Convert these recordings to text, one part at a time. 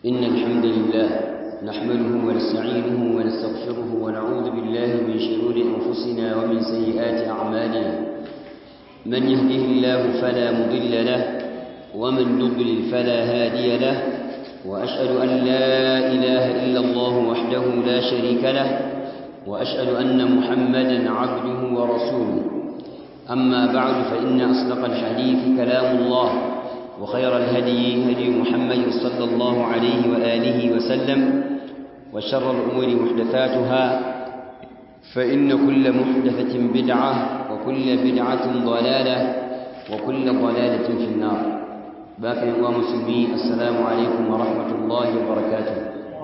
إن الحمد لله نحمده ونستعينه ونستغفره ونعوذ بالله من شرور أنفسنا ومن سيئات أعمالنا من يهده الله فلا مضل له ومن يضلل فلا هادي له وأشهد أن لا إله إلا الله وحده لا شريك له وأشهد أن محمدا عبده ورسوله أما بعد فإن أصدق الحديث كلام الله وخير الهدي هدي محمد صلى الله عليه وآله وسلم وشر الأمور محدثاتها فإن كل محدثة بدعة وكل بدعة ضلالة وكل ضلالة في النار باقي ومسلمين السلام عليكم ورحمة الله وبركاته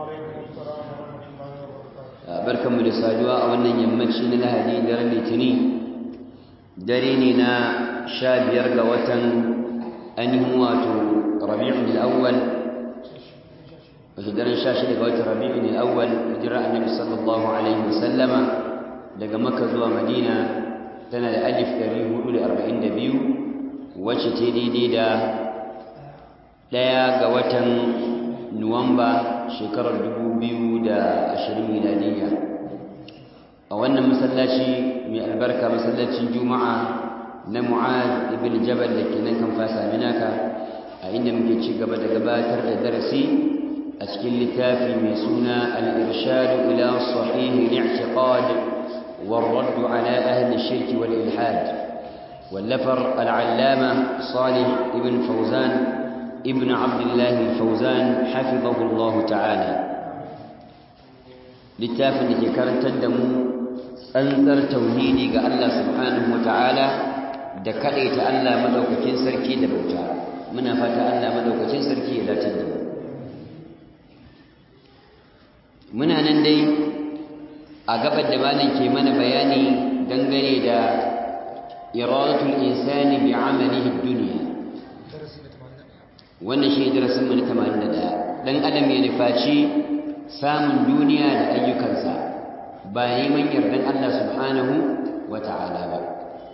barkanmu da saduwa a wannan yammaci na lahadi daren litini dare ne na sha biyar ga watan ainihin wato rabi'un al'awwal hijiran sha shida ga watan rabi'un al'awwal hijira annabi sallallahu alaihi wasallama daga makka zuwa madina tana da alif ɗari hudu da arba'in da biyu wacce ce daidai da ɗaya ga watan nuwamba shekarar dubu biyu da ashirin miladiyya a wannan masallaci mai albarka masallacin juma'a na mu'ad ibn jabal da ke nan kan fasa minaka a inda muke ci gaba da gabatar da darasi a cikin littafi mai suna al-irshadu ila sahih al-i'tiqad والرد على أهل الشرك والإلحاد واللفر العلامة صالح ابن فوزان ابن عبد الله الفوزان حفظه الله تعالى littafin da ke karantar da mu tsantsar tauhidi ga Allah subhanahu wataala da kadaita Allah madaukakin sarki da bauta muna fata Allah madaukakin sarki ya dace da mu muna nan dai a gabar da malam ke mana bayani dangane da iradatul insani bi amalihi dunya wannan shi darasin mu na 81 dan adam ya nufaci samun duniya da ayyukansa ba neman yardan Allah subhanahu wa ta'ala ba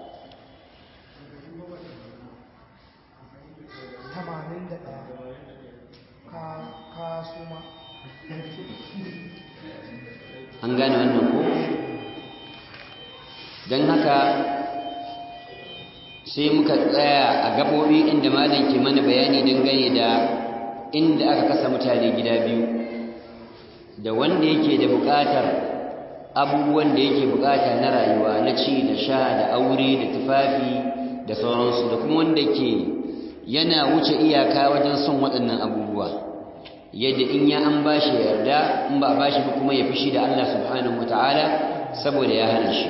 an gane wannan ko don haka sai muka tsaya a gaɓoɓi inda malam ke mana bayani dangane da inda aka kasa mutane gida biyu da wanda yake da buƙatar abubuwan da yake buƙata na rayuwa na ci da sha da aure da tufafi da sauransu da kuma wanda ke yana wuce iyaka wajen son waɗannan abubuwa yadda in ya an bashi yarda in ba bashi ba kuma ya fushi da Allah subhanahu wataala saboda ya hana shi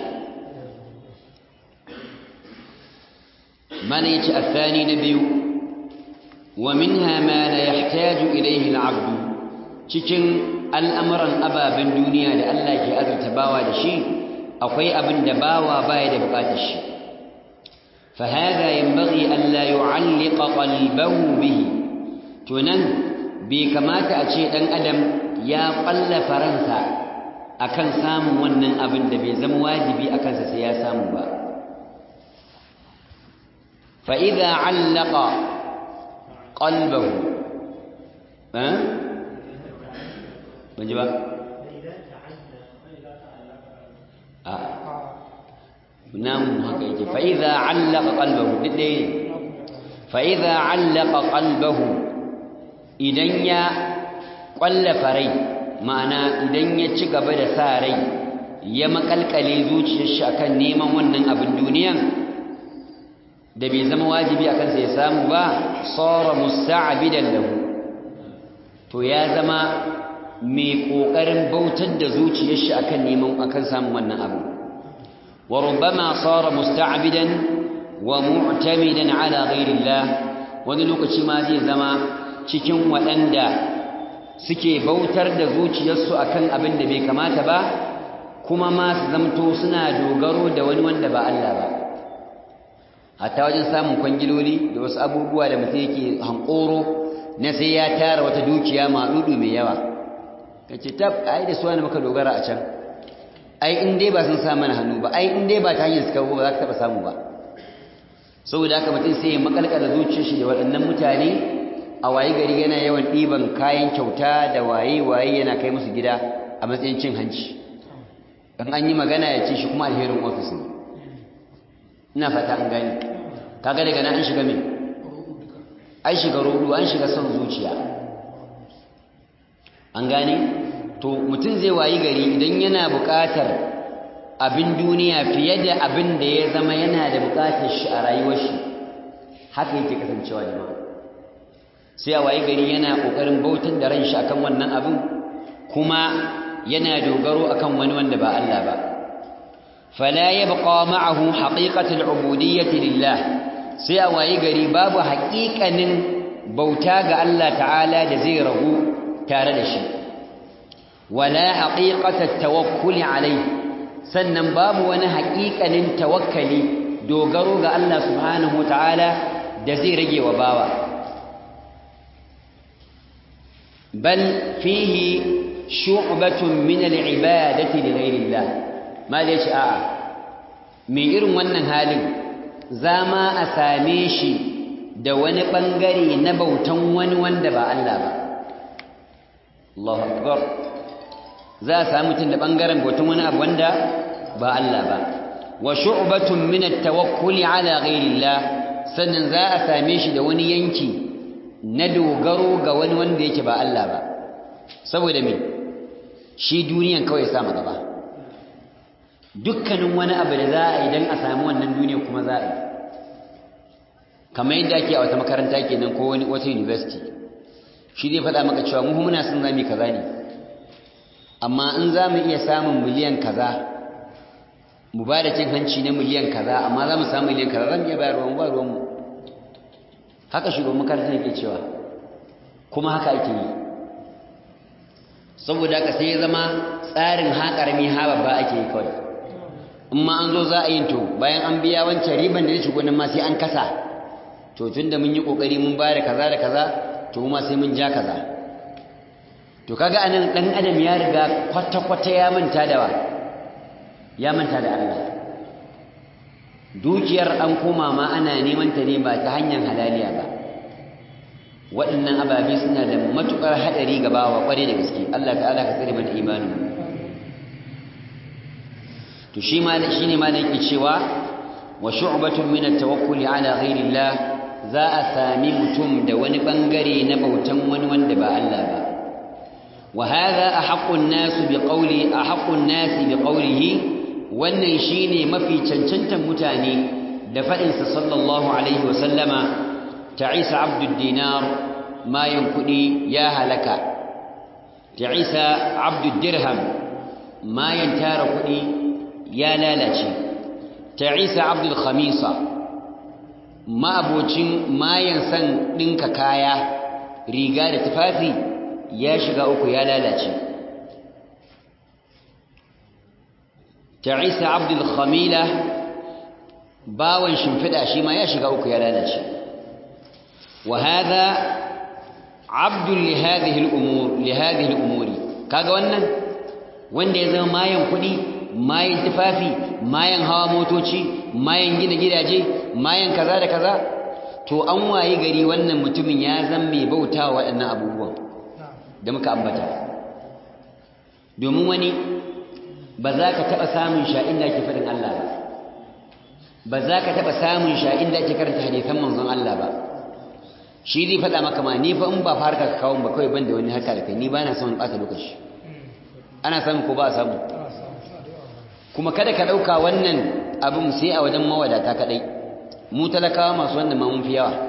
mana yace athani na biyu wa minha ma la yahtaju ilayhi al-'abdu cikin al'amuran ababen duniya da Allah ke azurta bawa da shi akwai abin da bawa baya da bukatar shi فهذا ينبغي ألا يعلق قلبه به تنن بكمات أشيء أن أدم يا قل فرنسا أكن سام ونن أبن دبي زم واجبي أكن سيا سام با فإذا علق قلبه ها أه؟ ban ji ba a namu haka yake fa'iza allaka qalbahu dai fa'iza allaka qalbahu idan ya ƙwallafa rai ma'ana idan ya ci gaba da sa rai ya makalkale zuciyar shi akan neman wannan abin duniyan da bai zama wajibi akan sa ya samu ba sara musta'bidan lahu to ya zama mai ƙoƙarin bautar da zuciyar shi akan neman akan samun wannan abu wa rubbama sara musta'bidan wa mu'tamidan ala ghairillah wani lokaci ma zai zama cikin waɗanda suke bautar da zuciyarsu akan abin da bai kamata ba kuma ma su zamto suna dogaro da wani wanda ba Allah ba hatta wajen samun kwangiloli da wasu abubuwa da mutum yake hankoro na sai ya tara wata dukiya maɗuɗu mai yawa ka ce tab ai da suwa maka dogara a can ai in dai ba sun sa mana hannu ba ai in dai ba ta hanyar suka ba za ka taɓa samu ba saboda haka mutum sai ya makalkala zuciyar shi da waɗannan mutane a waye gari yana yawan ɗiban kayan kyauta da waye-waye yana kai musu gida a matsayin cin hanci in an yi magana ya ce shi kuma alherin ofis ne ina fata an gani kaga daga nan an shiga me an shiga rudu an shiga son zuciya an gane to mutum zai wayi gari idan yana buƙatar abin duniya fiye da abin da ya zama yana da buƙatar shi a rayuwar shi haka yake kasancewa jama'a sai a wayi gari yana ƙoƙarin bautar da ran shi akan wannan abin kuma yana dogaro akan wani wanda ba Allah ba fala yabqa ma'ahu haqiqatul ubudiyyati lillah sai a wayi gari babu haƙiƙanin bauta ga Allah ta'ala da zai ragu tare da shi wala haqiqatat tawakkuli alayhi sannan babu wani haƙiƙanin tawakkali dogaro ga Allah subhanahu ta'ala da zai rage wa bawa bal fihi shu'batun min al-ibadati li ghayrillah ma da yace a'a me irin wannan halin zama a same shi da wani bangare na bautan wani wanda ba Allah ba Allahu akbar za a samu mutum da bangaren bautan wani abu wanda ba Allah ba wa shu'batun min at-tawakkuli ala ghayrillah sannan za a same shi da wani yanki na dogaro ga wani wanda yake ba Allah ba saboda me shi duniyan kawai ya samu gaba dukkanin wani abu da za a idan a samu wannan duniya kuma za a yi kamar yadda ake a wata makaranta kenan ko wani wata university shi zai faɗa maka cewa mu muna son zami kaza ne amma in za mu iya samun miliyan kaza mu ba da cin hanci na miliyan kaza amma za mu samu miliyan kaza zan iya bayarwa mu ba ruwanmu haka shugaban makarantar yake cewa kuma haka ake yi saboda haka sai ya zama tsarin ha ƙarami ha babba ake yi kawai in ma an zo za a yin to bayan an biya wancan riban da ya shigo nan ma sai an kasa to tun da mun yi ƙoƙari mun bayar kaza da kaza to ma sai mun ja kaza to kaga anan ɗan adam ya riga kwata-kwata ya manta da wa ya manta da Allah dukiyar an koma ma ana neman ta ne ba ta hanyar halaliya ba waɗannan ababe suna da matuƙar haɗari ga bawa ƙware da gaske Allah ta'ala ka tsare mana imanin to shi ma shi ne ma da yake cewa wa shu'batun min at-tawakkuli ala ghayrillah za a sami mutum da wani bangare na bautan wani wanda ba Allah ba wa hadha ahaqqu an-nas bi qawli ahaqqu an-nas bi qawlihi wannan shine mafi cancantan mutane da faɗinsa sallallahu alaihi wa sallama ta'isa abdud dinar mayan kuɗi ya halaka ta'isa abdud dirham mayan tara kuɗi ya lalace ta'isa abdul khamisa ma'abocin mayan san ɗinka kaya riga da tufafi ya shiga uku ya lalace ta'isa abdul khamila bawan shimfiɗa shi ma ya shiga uku ya lalace wa hadha abdul li hadhihi al-umur li hadhihi al-umuri kaga wannan wanda ya zama mayan kuɗi mayan tufafi mayan hawa motoci mayan gina gidaje mayan kaza da kaza to an wayi gari wannan mutumin ya zama mai bauta wa waɗannan abubuwan da muka ambata domin wani ba za ka taɓa samun sha inda ake faɗin Allah ba ba za ka taɓa samun sha inda ake karanta hadisan manzon Allah ba shi zai faɗa maka ma ni fa in ba farka ka kawo ba kawai ban da wani haka da kai ni ba na son ɓata lokaci ana samu ko ba a samu kuma kada ka ɗauka wannan abin sai a wajen mawadata kaɗai mu talakawa masu wanda ma mun fi yawa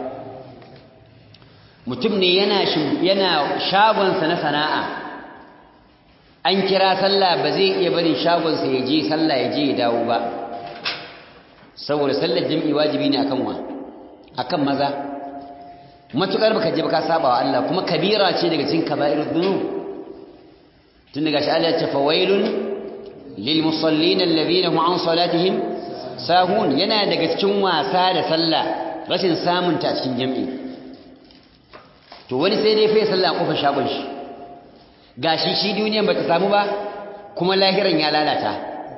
mutum ne yana yana shagonsa na sana'a an kira sallah ba zai iya barin shagonsa ya je sallah ya je ya dawo ba saboda sallar jam'i wajibi ne akan wa akan maza matukar baka je baka saba wa Allah kuma kabira ce daga cikin kaba'irud dhunub tun daga shi Allah ya ce fawailun lil musallin alladhina hum an salatihim sahun yana daga cikin wasa da sallah rashin samun ta cikin jam'i to wani sai dai fa sallah kofar shagon shi gashi shi duniyan bata samu ba kuma lahiran ya lalata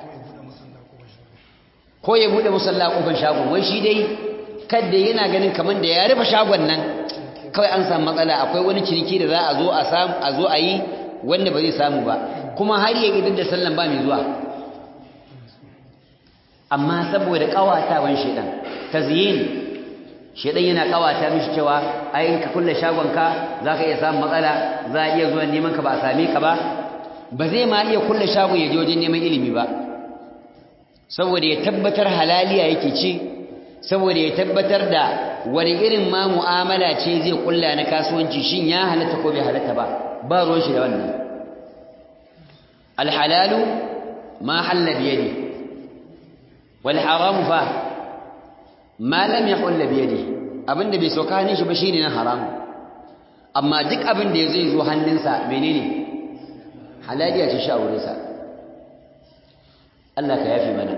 ko ya bude musalla kofar shagon wai shi dai kadda yana ganin kaman da ya rufe shagon nan kawai an samu matsala akwai wani ciniki da za a zo a samu a zo a yi wanda ba zai samu ba kuma har ya gidan da sallan ba mai zuwa amma saboda kawatawan shedan tazyin shedan yana kawata mishi cewa ai ka kulle shagonka zaka iya samun matsala za a iya zuwa neman ka ba a same ka ba ba zai ma iya kulle shagon ya je wajen neman ilimi ba saboda ya tabbatar halaliya yake ci saboda ya tabbatar da wani irin ma mu'amala ce zai kulla na kasuwanci shin ya halatta ko bai halatta ba ba ruwan shi da wannan alhalalu ma halla biyadi wal haram fa ma lam yahull biyadi abinda bai soka hannun shi ba shine na haram amma duk abin da zai zo hannunsa menene halaliya ce sha wurin sa Allah ka yafi mana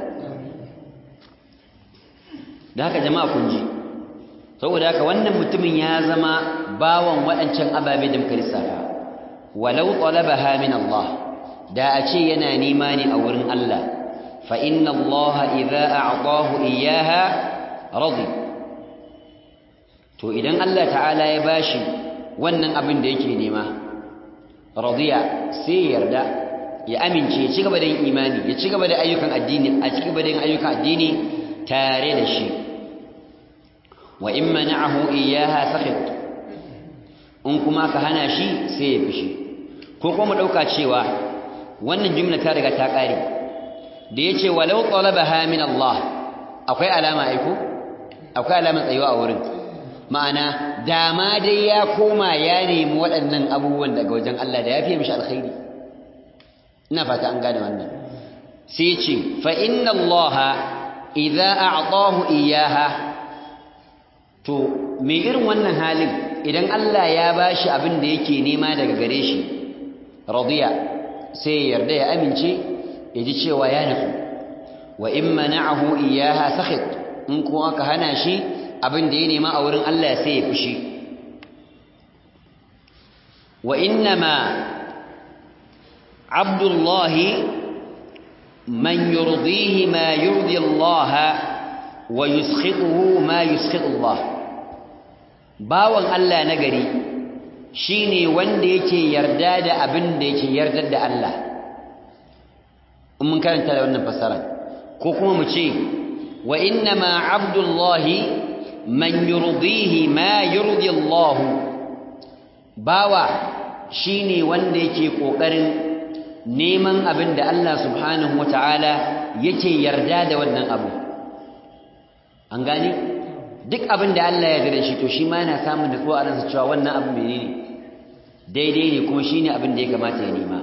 da haka jama'a kun ji saboda haka wannan mutumin ya zama bawan waɗancan ababe da muka lissafa walau talabaha min Allah da a ce yana nema ne a wurin Allah fa inna Allah idza a'tahu iyyaha radi to idan Allah ta'ala ya bashi wannan abin da yake nema radiya sai yarda ya amince ya ci gaba da yin imani ya ci gaba da ayyukan addini a ci gaba da yin ayyukan addini tare da shi wa in mana'ahu iyyaha sakhit in kuma ka hana shi sai ya fishi ko kuma mu dauka cewa wannan jumla ta riga ta kare da yace walau talabaha min Allah akwai alama aiko akwai alama tsayuwa a wurin ma'ana dama dai ya koma ya nemi waɗannan abubuwan daga wajen Allah da ya fiye mishi alkhairi ina fata an gane wannan sai ce fa inna Allah idza a'tahu iyyaha to me irin wannan halin idan Allah ya bashi abin da yake nema daga gare shi radiya sai ya yarda ya amince ya ji cewa ya nufi wa in mana'ahu iyyaha sakhit in kuma ka hana shi abin da ya nema a wurin Allah sai ya fushi wa innama abdullahi man yurdihi ma yurdi Allah wa yuskhituhu ma yuskhit Allah bawan Allah na gari shine wanda yake yarda da abin da yake yarda da Allah in mun karanta da wannan fasara ko kuma mu ce wa innama abdullahi man yurdihi ma yurdi Allah bawa shine wanda yake kokarin neman abin da Allah subhanahu wataala yake yarda da wannan abu an gane duk abin da Allah ya yarda da shi to shi ma yana samun nutsuwa a ransa cewa wannan abu menene daidai ne kuma shine abin da ya kamata ya nema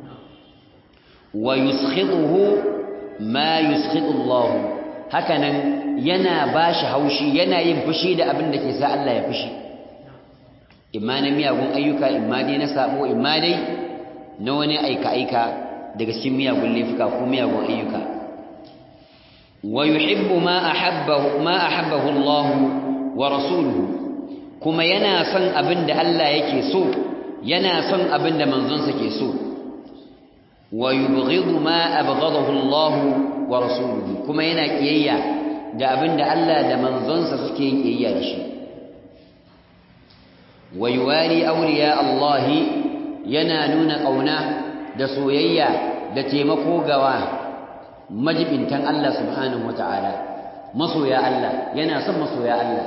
wa yuskhituhu ma yuskhitu Allah hakanan yana bashi haushi yana yin fushi da abin da ke sa Allah ya fushi imma na miyagun ayyuka imma dai na sabo imma dai na wani aika aika daga cikin miyagun laifuka ko miyagun ayyuka wa yuhibbu ma ahabbahu ma ahabbahu Allah wa rasuluhu kuma yana son abin da Allah yake so yana son abin da manzonsa ke so wa yubghidu ma abghadahu Allah wa rasuluhu kuma yana kiyayya da abin da Allah da manzonsa suke yin kiyayya da shi wa yuwali awliya Allah yana nuna kauna da soyayya da taimako gawa majibintan Allah subhanahu wataala masoya Allah yana son masoya Allah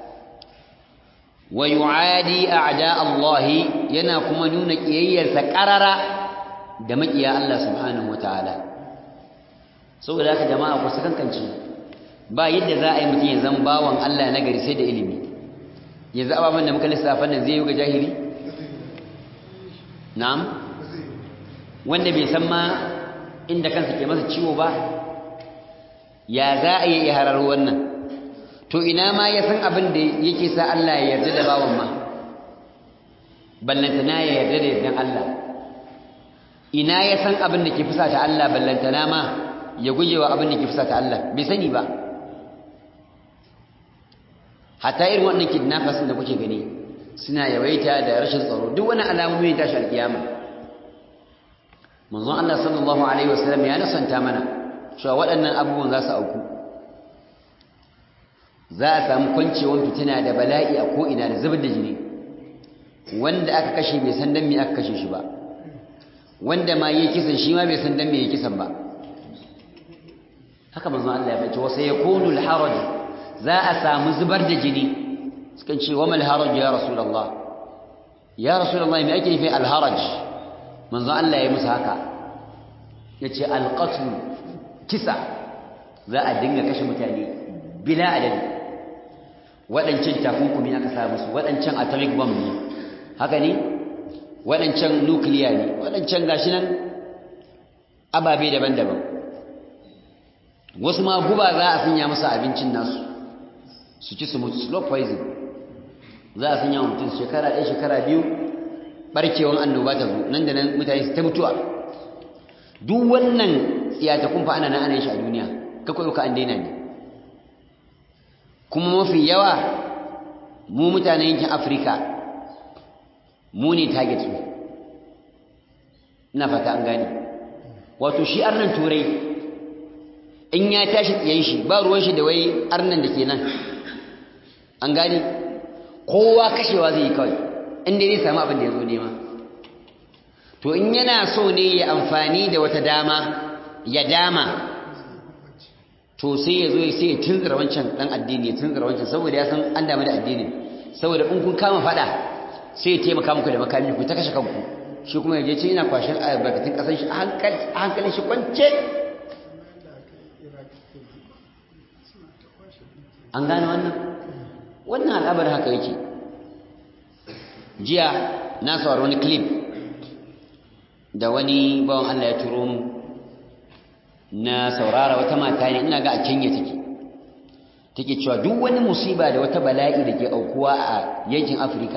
wa yu'adi a'da Allah yana kuma nuna kiyayyarsa qarara da makiya Allah subhanahu wataala saboda haka jama'a ku sakankance ba yadda za a yi mutum ya zama bawan Allah na gari sai da ilimi yanzu ababen da muka lissafa nan zai yi ga jahili na'am wanda bai san ma inda kansa ke masa ciwo ba ya za a yi harar wannan to ina ma ya san abin da yake sa Allah ya yarda da bawan ma ballantana ya yarda da yardan Allah ina ya san abin da ke fusata Allah ballantana ma ya gujewa abin da ke fusata Allah bai sani ba hatta irin wannan kidnappers da kuke gani suna yawaita da rashin tsaro duk wani alamomi ta tashi alkiyama manzon Allah sallallahu alaihi wasallam ya nasanta mana cewa waɗannan abubuwan za su auku za a samu kwancewar fitina da bala'i a ko'ina da zubar da jini wanda aka kashe bai san dan me aka kashe shi ba wanda ma yayi kisan shi ma bai san dan me yayi kisan ba haka manzo Allah ya bace wa sayakunu al-haraj za a samu zubar da jini sukan ce wa mal haraj ya rasulullah ya rasulullah me ake nufi al-haraj manzo Allah ya musu haka yace al-qatl kisa za a dinga kashe mutane bila adadi waɗancan takunkumi aka sa musu waɗancan atomic bomb ne haka ne waɗancan nukiliya ne waɗancan gashi nan ababe daban-daban wasu ma guba za a sanya musu abincin nasu su ci su mutu slow poison za a sanya mutum shekara ɗaya shekara biyu ɓarkewan annoba ta zo nan da nan mutane su ta mutuwa duk wannan tsiyatakun fa ana nan ana yin shi a duniya kakwai ka an daina ne kuma mafi yawa mu mutanen yankin afirka mu ne target su ina fata an gane wato shi arnan turai in ya tashi tsiyan shi ba ruwan shi da wai arnan da ke nan an gane kowa kashewa zai yi kawai inda zai samu abin da ya zo nema to in yana so ne ya amfani da wata dama ya dama to sai ya zo sai ya tunzura wancan dan addini ya tunzura wancan saboda ya san an damu da addini saboda in kun kama fada sai ya taimaka muku da makami ku ta kashe kanku shi kuma yaje ce ina kwashin albarkatun kasan shi a hankali a hankalin shi kwance an gane wannan wannan al'abar haka yake jiya na saurari wani clip da wani bawan Allah ya turo mu na saurara wata mata ne ina ga a Kenya take take cewa duk wani musiba da wata bala'i da ke aukuwa a yankin Afirka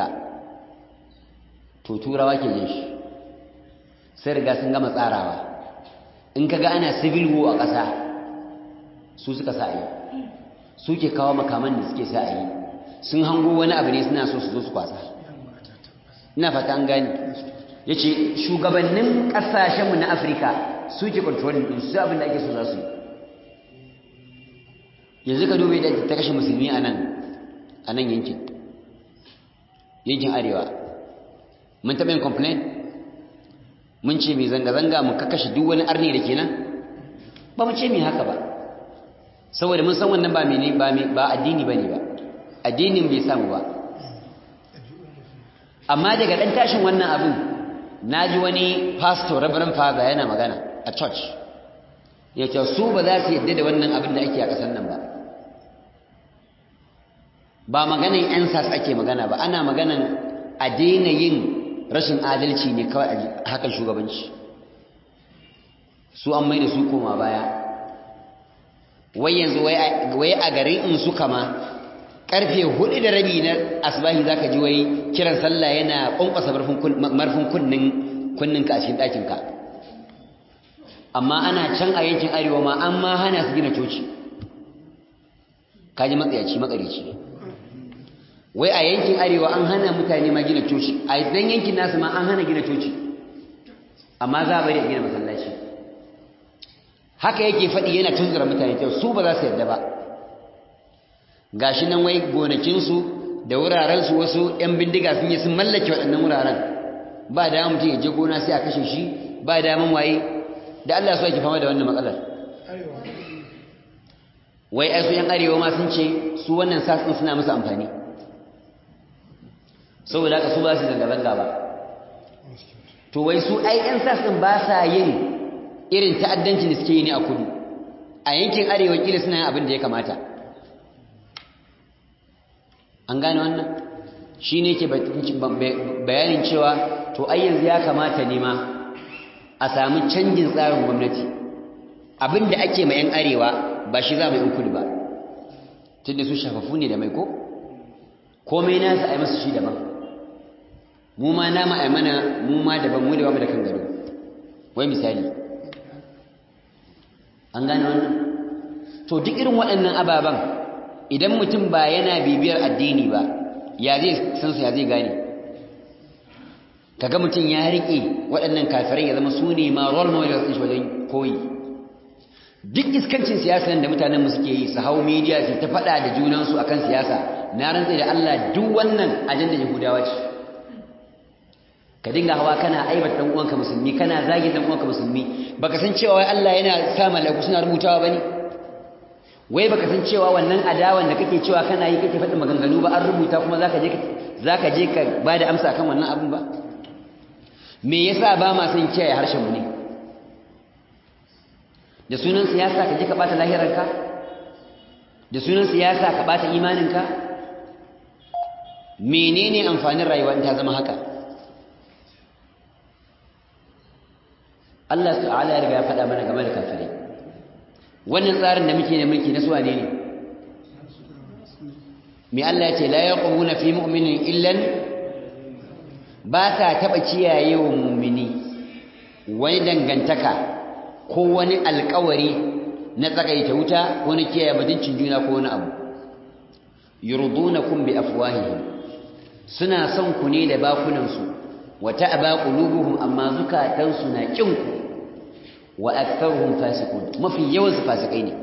to turawa ke jin shi sai riga sun gama tsarawa in kaga ana civil war a ƙasa su suka sa yi su ke kawo makaman da suke sa yi sun hango wani abu ne suna so su zo su kwasa ina fata an gani yace shugabannin ƙasashenmu na Afirka suke controlling din su abin da ake so za su yanzu ka dube da ta kashe musulmi a nan a nan yankin yankin arewa mun taɓa yin complain mun ce mai zanga-zanga mu kakashe duk wani arni da ke nan ba mu ce mai haka ba saboda mun san wannan ba mene ba addini ba ne ba addinin bai samu ba amma daga ɗan tashin wannan abin na ji wani pastor rabaran father yana magana a church ya ce su ba za su yadda da wannan abin da ake a ƙasar nan ba ba maganan 'yan sas ake magana ba ana maganan a daina yin rashin adalci ne kawai a hakan shugabanci su an mai da su koma baya wai yanzu wai a garin in su kama karfe hudu da rabi na asbahi za ka ji wai kiran sallah yana ƙwanƙwasa marfin kunninka a cikin ɗakinka amma ana can a yankin arewa ma an ma hana su gina coci kaji matsayaci makarici wai a yankin arewa an hana mutane ma gina coci a dan yankin nasu ma an hana gina coci amma za a bari a gina masallaci haka yake faɗi yana tunzura mutane kyau su ba za su yarda ba gashi nan wai gonakinsu da wurarensu wasu 'yan bindiga sun yi sun mallake waɗannan wuraren ba da mutum ya je gona sai a kashe shi ba da waye da Allah so yake fama da wannan matsalar wai ai su yan arewa ma sun ce su wannan sasin suna musu amfani saboda haka su ba su zanga-zanga ba to wai su ai yan sasin ba sa yin irin ta'addancin da suke yi ne a kudu a yankin arewa kila suna yin abin da ya kamata an gane wannan shi ne ke bayanin cewa to ai yanzu ya kamata ne ma a sami canjin tsarin gwamnati abin da ake ma 'yan arewa ba shi za mu yi kudu ba tunda su shafafu ne da mai ko komai nasu a yi masu shi daban mu ma nama a mana mu ma daban mu da ba mu da kan gado wai misali an gane wannan to duk irin waɗannan ababen idan mutum ba yana bibiyar addini ba ya zai san su ya zai gane kaga mutum ya riƙe waɗannan kafirai ya zama su ne ma role models ɗin shi wajen koyi duk iskancin siyasa da mutanen mu suke yi su hau media su ta faɗa da junansu akan siyasa na rantsa da Allah duk wannan ajandar Yahudawa ce ka dinga hawa kana aibata dan uwanka musulmi kana zagin dan uwanka musulmi baka san cewa wai Allah yana sa malaiku suna rubutawa bane wai baka san cewa wannan adawan da kake cewa kana yi kake faɗin maganganu ba an rubuta kuma zaka je zaka je ka bada amsa kan wannan abun ba me yasa ba ma son kiyaye harshen mu ne da sunan siyasa ka je ka bata lahiranka da sunan siyasa ka bata imaninka menene amfanin rayuwa in ta zama haka Allah ta'ala ya riga ya faɗa mana game da kafirai wannan tsarin da muke ne mulki na suwane ne me Allah ya ce la yaqumuna fi mu'minin illan ba ta taba kiyaye wa mu'mini wani dangantaka ko wani alƙawari na tsagaita wuta ko na kiyaye mutuncin juna ko wani abu yurdunakum bi afwahihim suna son ku ne da bakunansu wa ta'ba qulubuhum amma zukatansu na kin ku wa aktharuhum fasiqun mafi yawan su fasikai ne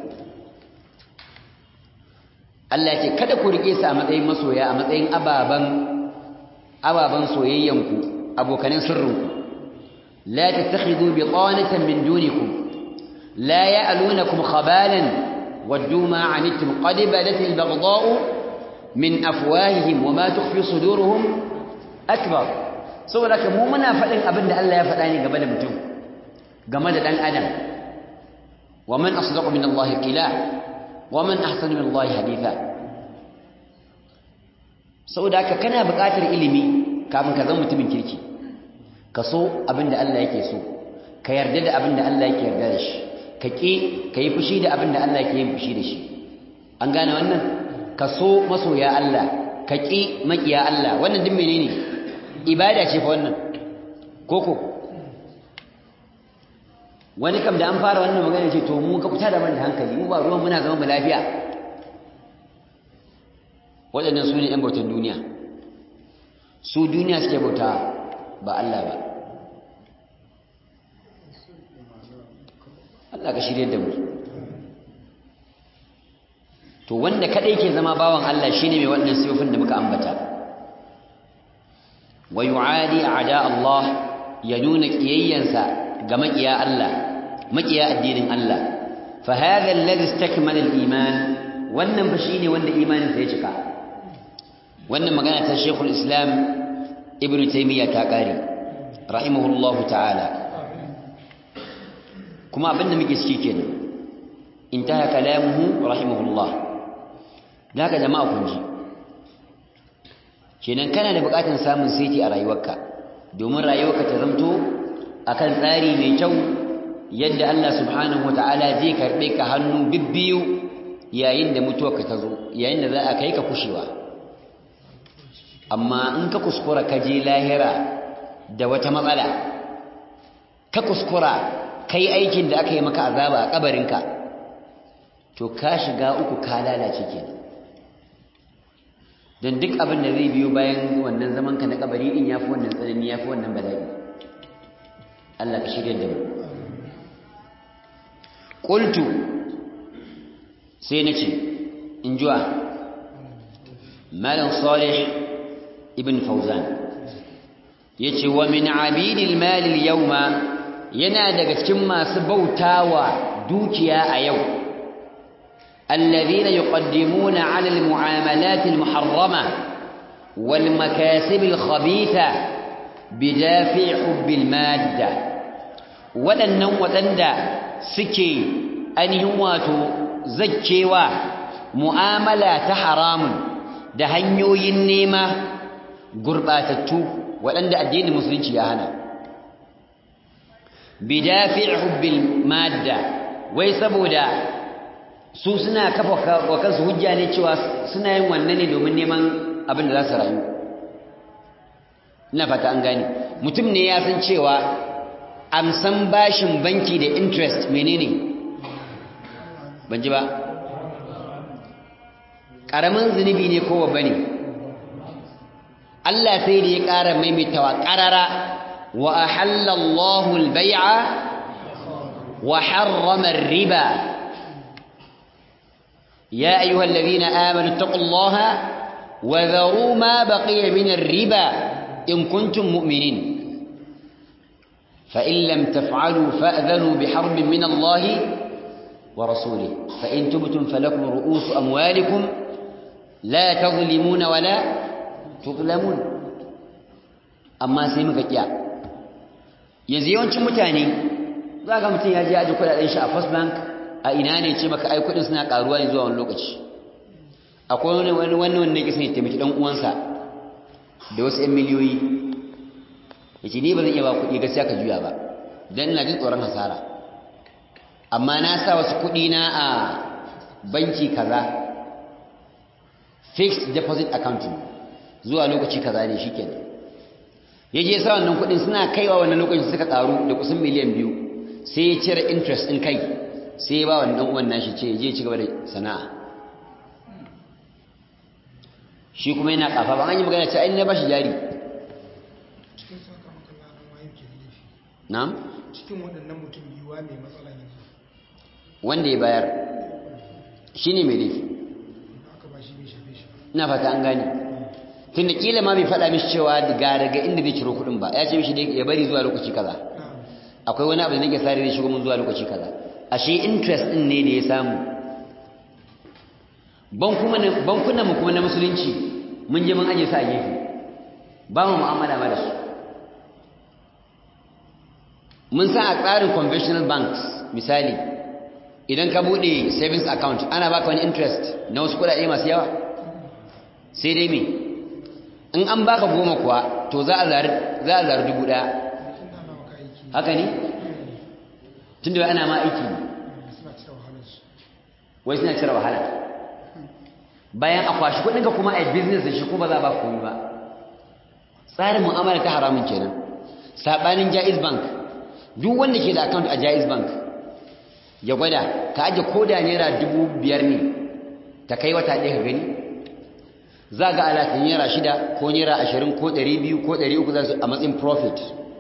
Allah ce kada ku rike su a matsayin masoya a matsayin ababan ababan soyayyan ku abokanan sirrin ku la tattakhidhu bitanatan min dunikum la ya'lunakum khabalan waddu ma 'anittum qad badat al-baghdha'u min afwahihim wa ma tukhfi suduruhum akbar saboda mu muna faɗin abin da Allah ya faɗa ne game da mutum game da ɗan adam wa man asdaqu min Allah qila wa man ahsanu min Allah haditha saboda haka kana buƙatar ilimi kafin ka zama mutumin kirki ka so abin da Allah yake so ka yarda da abin da Allah yake yarda da shi ka ƙi ka yi fushi da abin da Allah yake yin fushi da shi an gane wannan ka so masoya Allah ka ƙi maƙiya Allah wannan duk menene ibada ce fa wannan koko wani kam da an fara wannan magana ce to mu ka fita da mana hankali mu ba ruwan muna zama mu lafiya waɗannan su ne ‘yan bautan duniya su duniya suke bauta ba Allah ba Allah ka shirye da mu to wanda kadai ke zama bawan Allah shine mai waɗannan sifofin da muka ambata wa yu'adi a'da Allah ya nuna kiyayyansa ga makiya Allah makiya addinin Allah fa hadha alladhi istakmala al-iman wannan fa shine wanda imanin sa ya cika wannan magana ta Sheikhul Islam Ibn Taymiyyah ta kare rahimahullahu ta'ala kuma abinda muke ciki kenan intaha kalamuhu rahimahullah daga jama'a kun ji kenan kana da bukatun samun saiti a rayuwarka domin rayuwarka ta zamto akan tsari mai kyau yadda Allah subhanahu wataala zai karbe ka hannu bibbiyu yayin da mutuwarka ta zo yayin da za a kai ka kushewa amma in ka kuskura ka je lahira da wata matsala ka kuskura kai aikin da aka yi maka azaba a kabarinka to ka shiga uku ka lalace kenan don duk abin da zai biyo bayan wannan zaman ka na kabari din yafi wannan tsanani yafi wannan bala'i Allah ka shirya da mu qultu sai nace in juwa malam salih ibn fauzan yace wa min abidil mal al yawma yana daga cikin masu bautawa dukiya a yau الذين يقدمون على المعاملات المحرمة والمكاسب الخبيثة بدافع حب المادة waɗannan waɗanda suke ainihin wato zakkewa mu'amala ta haramun da hanyoyin nema gurɓatattu waɗanda addinin musulunci ya hana bidafi' hubbil madda wai saboda su suna kafa wa kansu hujja ne cewa suna yin wannan ne domin neman abin da za su rayu ina fata an gane mutum ne ya san cewa amsan bashin banki da interest menene ban ji ba ƙaramin zunubi ne ko babba ne Allah sai da ya ƙara maimaitawa ƙarara wa ahallallahu al-bai'a wa harrama riba يا أيها الذين آمنوا اتقوا الله وذروا ما بقي من الربا إن كنتم مؤمنين فإن لم تفعلوا فأذنوا بحرب من الله ورسوله فإن تبتم فلكم رؤوس أموالكم لا تظلمون ولا تظلمون أما سيمك كيا yanzu yawancin mutane za ga mutum ya je aji kudaden shi a first bank a ina ne ce maka ai kudin suna karuwa ne zuwa wani lokaci akwai wani wani wani wanda yake son ya taimaki dan uwansa da wasu 'yan miliyoyi yace ni ba zan iya ba kuɗi gaskiya ka juya ba dan ina jin tsoron hasara amma na sa wasu kuɗi na a banki kaza fixed deposit account zuwa lokaci kaza ne shikenan yaje sa wannan kuɗin suna kaiwa wannan lokacin suka karu da kusan miliyan biyu sai ya cire interest din kai sai ya ba wannan dan uwan nashi ce je ci gaba da sana'a shi kuma yana kafa ba an yi magana ce ai na bashi jari cikin sakamakon ladan waye ke da laifi na'am cikin waɗannan mutum biyuwa mai matsala yanzu wanda ya bayar shine mai laifi da aka ba shi bai shafe shi ba ina fata an gane tunda kila ma bai faɗa mishi cewa ga daga inda zai ciro kuɗin ba ya ce mishi dai ya bari zuwa lokaci kaza na'am akwai wani abu da nake sare zai shigo mun zuwa lokaci kaza ashe interest din ne da ya samu bankunan mu kuma na musulunci mun je mun aje su a gefe ba mu mu'amala ma da su mun sa a tsarin conventional banks misali idan ka bude savings account ana baka wani interest na wasu kuɗaɗe masu yawa sai dai me in an baka goma kuwa to za a zari za a zari dubu ɗaya tun da nawa ka aiki haka ne tunda ana ma aiki ne suna cire wahalar su wai suna cire wahala bayan a kwashi kudinka kuma a business da shi kuma za a ba komai ba tsarin mu'amala ta haramun kenan sabanin jaiz bank duk wanda ke da account a jaiz bank ya gwada ka aje koda naira dubu biyar ne ta kai wata ɗaya ka gani za ga alaƙin naira shida ko naira ashirin ko ɗari biyu ko ɗari uku za su a matsayin profit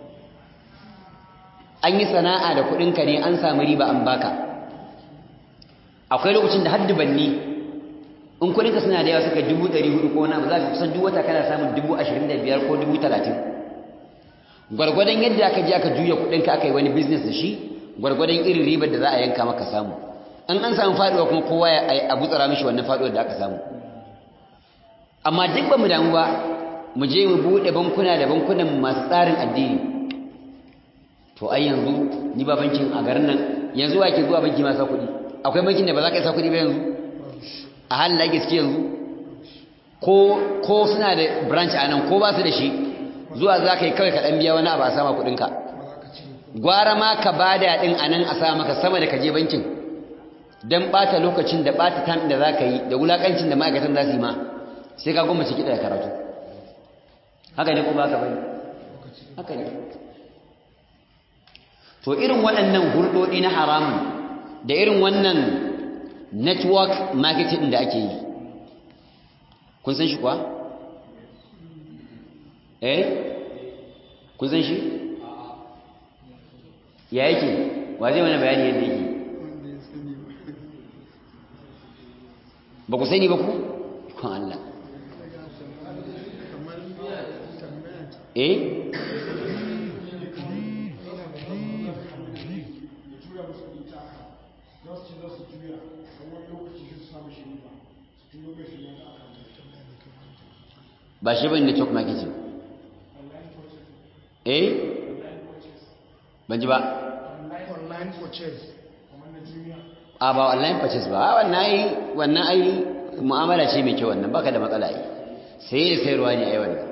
an yi sana'a da kuɗinka ne an samu riba an baka akwai lokacin da haddu banni in kuɗinka suna da yawa suka dubu ɗari hudu ko wani abu za ka kusan duk wata kana samun dubu ashirin da biyar ko dubu talatin gwargwadon yadda aka je aka juya kuɗinka aka yi wani business da shi gwargwadon irin ribar da za a yanka maka samu in an samu faɗuwa kuma kowa ya a gutsara mishi wannan faɗuwar da aka samu amma duk ba mu damu ba mu je mu buɗe bankuna da bankunan masu tsarin addini to ai yanzu ni ba bankin a garin nan yanzu wa ke zuwa banki ma sa kuɗi akwai bankin da ba za ka yi sa kuɗi ba yanzu a halin da gaske yanzu ko ko suna da branch a nan ko ba su da shi zuwa za ka yi kawai ka ɗan biya wani abu a sama kuɗinka kuma za ka cire kuɗi gwara ma ka ba da ɗin a nan a sa maka sama da ka je bankin don ɓata lokacin da ɓata tam da za ka yi da wulaƙancin da ma'aikatan za su yi ma sai ka gwamnati kiɗa da karatu haka ne ko ba ka bane haka ne to irin waɗannan hulɗoɗi na haramun da irin wannan network marketing da ake yi kun san shi kuwa? eh kun san shi? ya yake wa zai mana bayani yadda yake ba ku sani ba ku? kun Allah eh? ba shi bane network marketing eh ban ji ba online purchase a ba online purchase ba a wannan ai wannan ai mu'amala ce mai kyau wannan baka da matsala ai sai da sayarwa ne ai wannan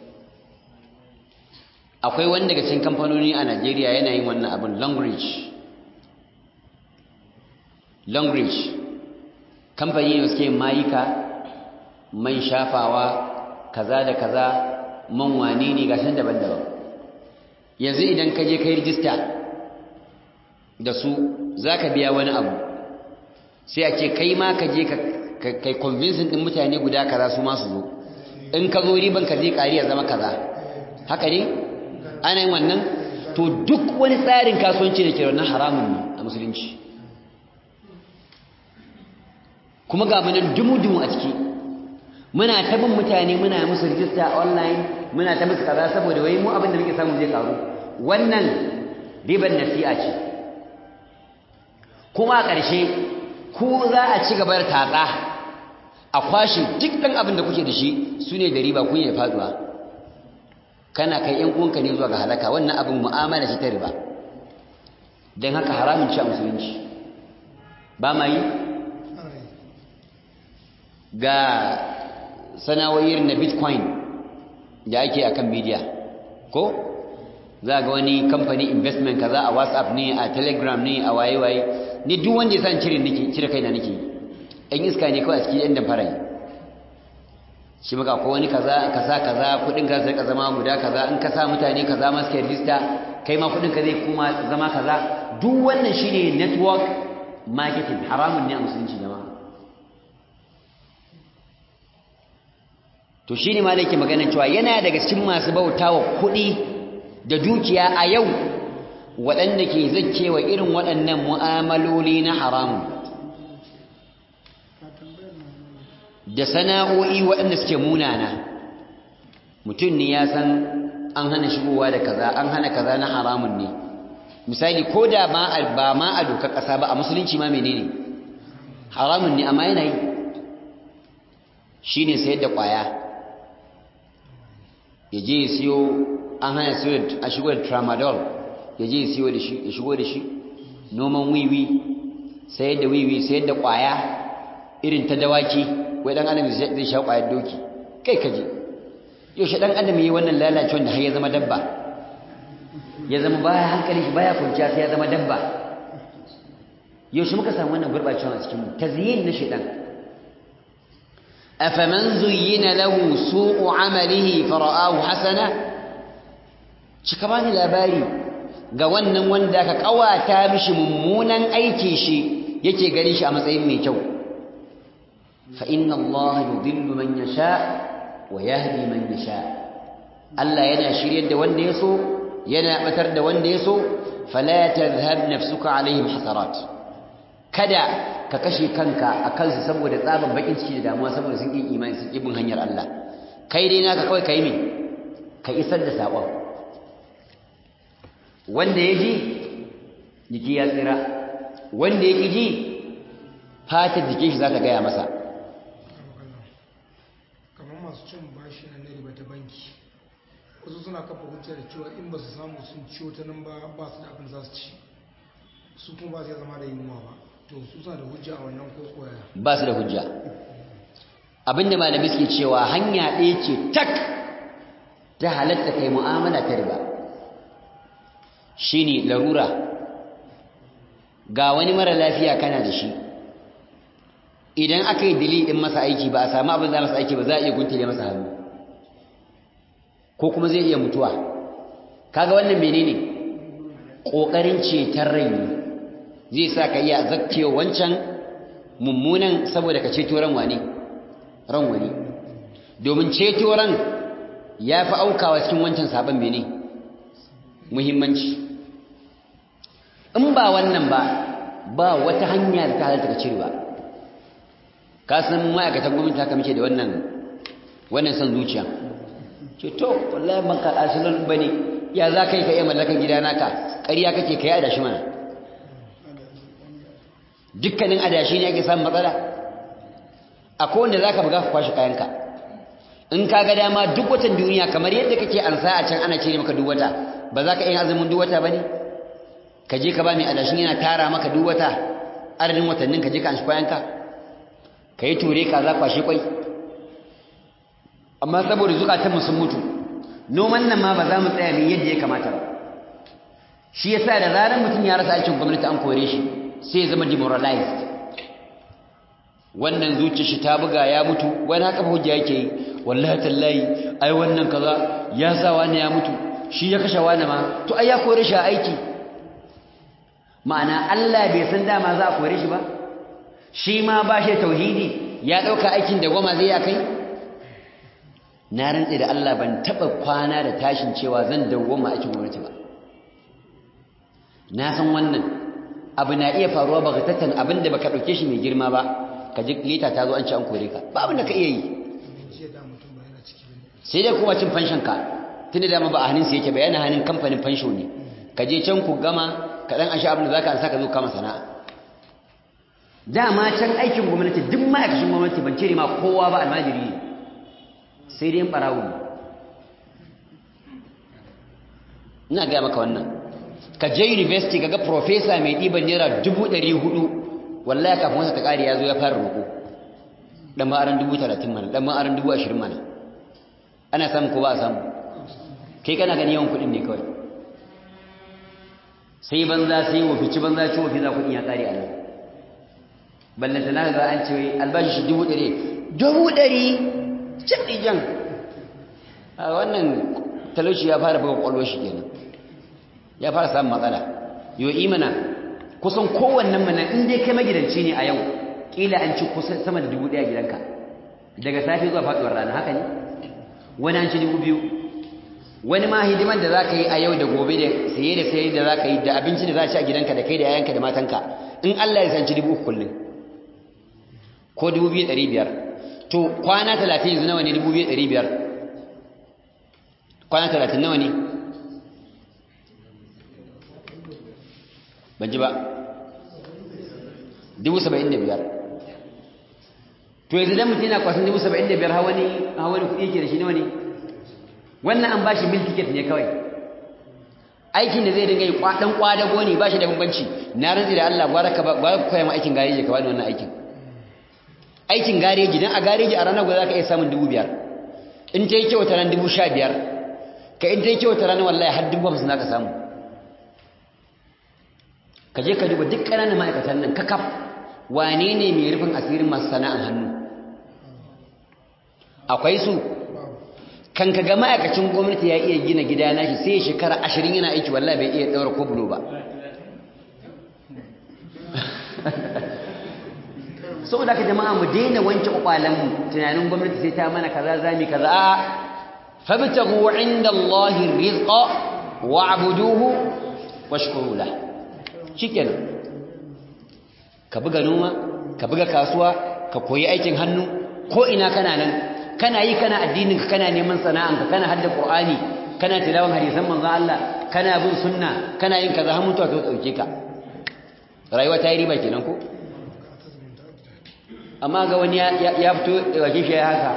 akwai wani daga cikin kamfanoni a Najeriya yana yin wannan abin Longreach Longreach kamfani ne suke mayika man shafawa kaza da kaza man wane ne gashin daban-daban yanzu idan ka je kai rijista da su za ka biya wani abu sai a ce kai ma ka je ka kai convincing din mutane guda kaza su masu zo in ka zo riban ka zai ƙari ya zama kaza haka ne ana yin wannan to duk wani tsarin kasuwanci da ke wannan haramun ne a musulunci kuma ga munan dumu-dumu a ciki muna ta bin mutane muna musu rijista online muna ta musu kaza saboda wai mu abin da muke samu zai karu wannan riban nasi'a ce kuma a ƙarshe ku za a ci gaba da tatsa a kwashe duk ɗan abin da kuke da shi su ne da riba kun yi faduwa kana kai ‘yan uwanka ne zuwa ga halaka wannan abin mu'amala ce ta riba don haka haramun ci a musulunci ba ma yi ga sana'o'ir na bitcoin da ake akan media ko za ga wani kamfani investment kaza a whatsapp ne a telegram ne a waye-waye ni duk wanda ya san cire nake cire kaina nake ɗan iska ne kawai a cikin yan damfara yi shi maka ko wani kaza ka sa kaza kudin ka zai zama guda kaza in ka sa mutane kaza ma suke register kai ma kudin ka zai kuma zama kaza duk wannan shine network marketing haramun ne a musulunci jama'a to shine ma yake magana cewa yana daga cikin masu bautawa kuɗi da dukiya a yau waɗanda ke zakkewa irin waɗannan mu'amaloli na haramun da sana'o'i waɗanda suke munana mutum ne ya san an hana shigowa da kaza an hana kaza na haramun ne misali ko da ba ma a dokar ƙasa ba a musulunci ma menene haramun ne amma yana yi shi ne sayar da ƙwaya ya je ya siyo an hana siyo a shigo da tramadol ya je ya siyo da shi ya shigo da shi noman wiwi sayar da wiwi sayar da ƙwaya irin ta dawaki wai dan adam zai sha ƙwayar doki kai kaje yaushe dan adam yi wannan lalacewar da har ya zama dabba ya zama baya hankali shi baya kwanciya sai ya zama dabba yaushe muka samu wannan gurbacewa a cikin mu tazyin na shedan afaman zuyyina lahu su'u amalihi fara'ahu hasana cika bani labari ga wannan wanda ka kawata mishi mummunan aiki shi yake gani shi a matsayin mai kyau fa inna Allah yudillu man yasha wa yahdi man yasha Allah yana shiryar da wanda ya so yana batar da wanda ya so fala tadhhab nafsuka alaihim hasarat kada ka kashe kanka a kansu saboda tsaban bakin ciki da damuwa saboda sun ƙin imani sun ƙi bin hanyar Allah kai dai naka kawai kai me ka isar da saƙon wanda ya ji jiki ya tsira wanda ya ƙi ji fatar jikin shi za ta gaya masa kamar masu cin bashi na na riba ta banki wasu suna kafa hujja da cewa in ba su samu sun ciwo ta nan ba ba su da abin za su ci su kuma ba su zama da yunwa ba to su suna da hujja a wannan ko koya ba su da hujja abinda malami suke cewa hanya ɗaya ce tak ta halatta kai mu'amala ta riba shine larura ga wani mara lafiya kana da shi idan aka yi dili ɗin masa aiki ba a samu abin za masa aiki ba za a iya guntule masa hannu ko kuma zai iya mutuwa kaga wannan menene ƙoƙarin ceton rai ne zai sa ka iya zakkewa wancan mummunan saboda ka ceto ran wani ran wani domin ceto ran ya fi aukawa cikin wancan sabon mene muhimmanci in ba wannan ba ba wata hanya da ta halatta ka cire ba ka san ma'aikatan gwamnati haka muke da wannan wannan son zuciya ce to wallahi ban ka asirin bane ya za ka yi ka iya mallakan gida naka ƙarya kake ka yi adashi mana dukkanin adashi ne ake samun matsala akwai wanda za ka buga ka kwashe kayanka in ka ga dama duk watan duniya kamar yadda kake ansa a can ana cire maka duk wata ba za ka iya azumin duk wata ba ne ka je ka ba mai adashin yana tara maka duk wata adadin watannin ka je ka anshi kayanka ka yi ture ka za kwashe kwai amma saboda zukatanmu sun mutu noman nan ma ba za mu tsaya mai yadda ya kamata ba shi yasa da zarar mutum ya rasa aikin gwamnati an kore shi sai ya zama demoralized wannan zuciya shi ta buga ya mutu wani haka ba hujja yake yi wallahi tallahi ai wannan kaza ya sa wani ya mutu shi ya kashe wani ma to ai ya kore shi a aiki ma'ana Allah bai san dama za a kore shi ba shi ma ba shi tauhidi ya dauka aikin da goma zai akai na rantse da Allah ban taba kwana da tashin cewa zan dawwama aikin gwamnati ba na san wannan abu na iya faruwa ba tattan abin da baka dauke shi mai girma ba ka ji lita ta zo an ci an kore ka ba abin da ka iya yi sai dai kuma cin fanshin ka tunda da ba a hannun sa yake ba yana hannun kamfanin fansho ne ka je can ku gama ka dan ashe abin da zaka ansa ka zo kama sana'a dama can aikin gwamnati duk ma'aikacin gwamnati ban cire ma kowa ba almajiri ne sai dai barawo ina gaya maka wannan ka je university kaga professor mai ɗiban naira dubu ɗari hudu wallahi kafin wasa ta ƙari ya zo ya fara roƙo ɗan ma'aran dubu talatin mana ɗan ma'aran dubu ashirin mana ana samu ko ba a samu kai kana gani yawan kuɗin ne kawai sai banza sai wafi ci banza ci wafi za kuɗin ya ƙari a nan ballanta na ga an ce albashi shi dubu ɗari dubu ɗari cin ɗijan a wannan talauci ya fara buga ƙwallo shi kenan ya fara samun matsala yau imana kusan kowannen mana in dai kai magidanci ne a yau ƙila an ci kusan sama da dubu ɗaya gidanka daga safe zuwa faɗuwar rana haka ne wani an ci dubu biyu wani ma hidiman da za ka yi a yau da gobe da saye da saye da za ka yi da abinci da za ci a gidanka da kai da yayanka da matanka in Allah ya sanci dubu kullum ko dubu biyu ɗari biyar to kwana talatin yanzu nawa ne dubu biyu ɗari biyar kwana talatin nawa ne ban ji ba dubu saba'in da biyar to yanzu dan mutum yana kwasan dubu saba'in da biyar hawa ne hawa ne kuɗi yake da shi nawa ne wannan an ba shi mil ticket ne kawai aikin da zai dinga yi ɗan ƙwadago ne ba shi da bambanci na rantsi da Allah gwara ka koya ma aikin gareji ka bani wannan aikin aikin gareji dan a gareji a ranar guda za ka iya samun dubu biyar in ta yi kyau ta ran dubu sha biyar ka in ta yi kyau ta ranar wallahi har dubu hamsin za ka samu ka je ka duba duk ƙananan ma'aikatan nan kakaf wane ne mai rufin asirin masu sana'an hannu akwai su kan ka ga ma'aikacin gwamnati ya iya gina gida nashi sai ya shekara ashirin yana aiki wallahi bai iya ɗaura ko bulo ba saboda ka jama'a mu daina wanke kwakwalenmu tunanin gwamnati sai ta mana kaza zami kaza a fabtagu inda Allahi rizqa wa'buduhu washkuru lahu shikenan ka buga noma ka buga kasuwa ka koyi aikin hannu ko ina kana nan kana yi kana addinin ka kana neman sana'an ka kana hadda qur'ani kana tilawan hadisan manzon Allah kana bin sunna kana yin kaza har mutuwa ta dauke ka rayuwa ta yi riba kenan ko amma ga wani ya fito wajen shi ya haka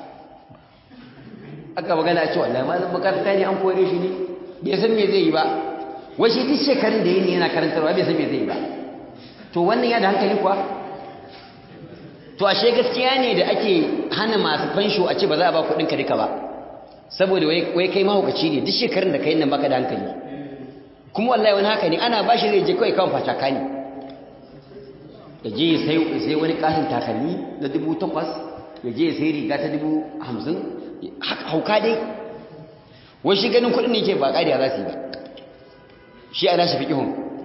aka magana cewa wallahi malam makaranta ne an kore shi ne bai san me zai yi ba washi duk shekarun da yini yana karantarwa bai san me zai ba to wannan ya da hankali kuwa to ashe gaskiya ne da ake hana masu fansho a ce ba za a ba kuɗin ka duka ba saboda wai kai mahaukaci ne duk shekarun da kai nan baka da hankali kuma wallahi wani haka ne ana ba shi zai je kawai kawai fataka ne ya je ya sai wani kasin takalmi na dubu takwas ya je ya sai riga ta dubu hamsin hauka dai wai shi ganin kuɗin ne ke ba ƙariya za su yi ba shi ana shi fiƙihun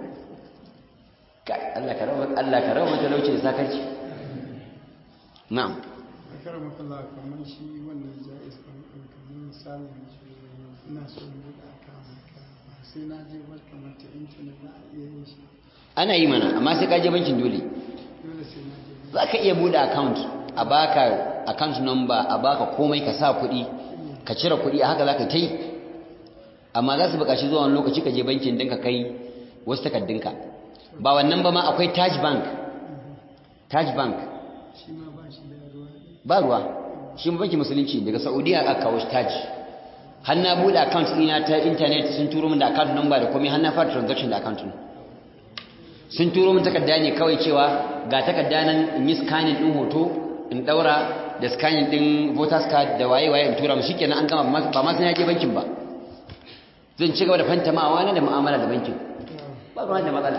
Allah ka rawa mata lauci da sakarci na'am akara makalla kamar shi wannan jais ɗin kamar misalin ina so in buɗe akawun ba sai na je ba kamar ta intanet za a iya yin shi ana yi mana amma sai ka je bankin dole dole sai na je za ka iya buɗe account a baka account number a baka komai ka sa kuɗi ka cire kuɗi a haka za ka ta yi amma za su buƙaci zuwa wani lokaci ka je bankin din ka kai wasu takardunka ba wannan ba ma akwai taj bank taj bank shi ma ba shi da ruwa ba ruwa shi ma bankin musulunci daga saudiya aka kawo shi taj har na buɗe account ɗina ta internet sun turo min da account number da komai har na fara transaction da account ɗin sun turo min takarda ne kawai cewa ga takarda nan in yi scanning ɗin hoto in ɗaura da scanning ɗin voters card da waye-waye in tura mu shikenan an gama ba ma sai na je bankin ba zan ci gaba da fantamawa na da mu'amala da bankin ba ruwan da matsala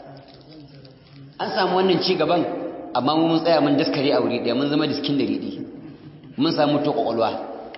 an samu wannan ci gaban amma mu mun tsaya mun daskare a wuri ɗaya mun zama diskin da riɗi mun samu to kwakwalwa